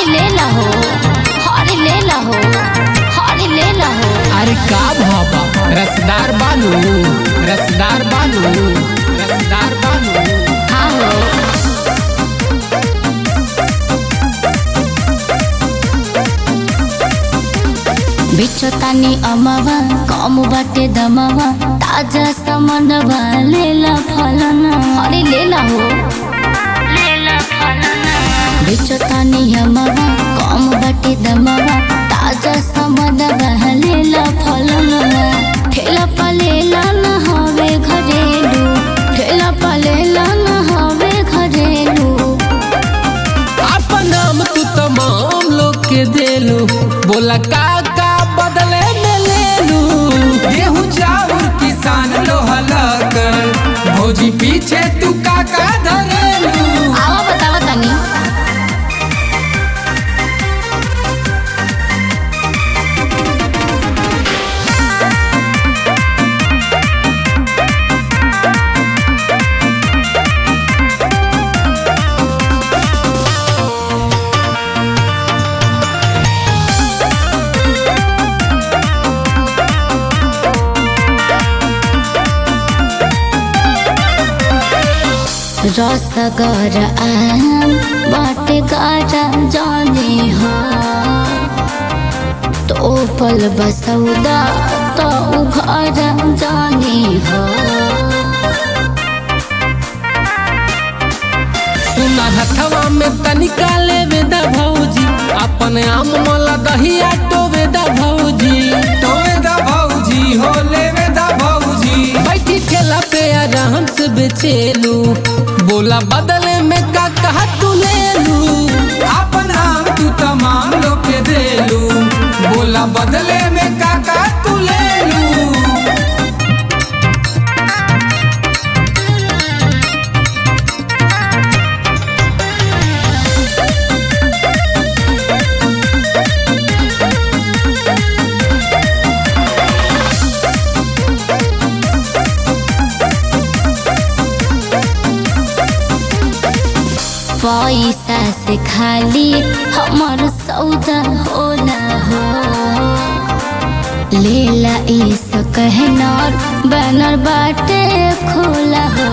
हरी ले लहो हरी ले लहो हरी ले लहो अरे का भाबा रसदार बानू रसदार बानू रसदार बानू हाँ हो बिचो तानी अमवा कम बाटे दमवा ताजा समनवा लेला फलना हरी लेला हो बिचो तानी अमवा कम बाटे दमवा ताजा समनवा लेला फलना ठेला पलेला न हवे घरेलू ठेला पलेला न हवे घरेलू अपन नाम तू तमाम लोग के देलू बोला का का बदले में लेलू गेहूं चावल किसान लोहला कर भौजी पीछे तू काका धरेलू आवा बतावा तनी रसगर आम बाटे गारा जाने हो तो पल बसौदा तो उघर जाने हो सुना हथवा में तनिका लेवे दा भौजी अपन आम मला दहिया टोवे दा भौजी टोवे दा भौजी हो लेवे दा भौजी बैठी ठेला पे आराम से बेचेलू बोला बदले में का कहा तू लेलू अपन नाम तू तमाम लोग के देलू बोला बदले में काका तू लेलू पैसा से खाली हमर सौदा होला हो लेला इस कहनर बैनर बाटे खोला हो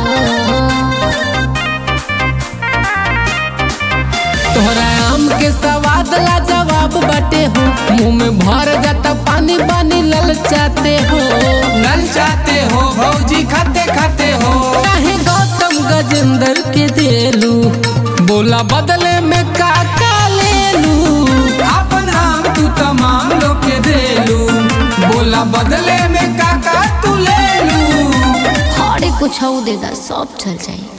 तोहरा आम के सवाद ला जवाब बाटे हो मुंह में भर जाता पानी पानी ललचाते हो नल चाहते हो भौजी खाते खाते हो काहे गौतम गजेंद्र के देलू बोला बदले में का का लेलू अपन नाम तू तमाम लोग के देलू बोला बदले में काका तू लेलू हरे कुछ दे दा सब चल जाई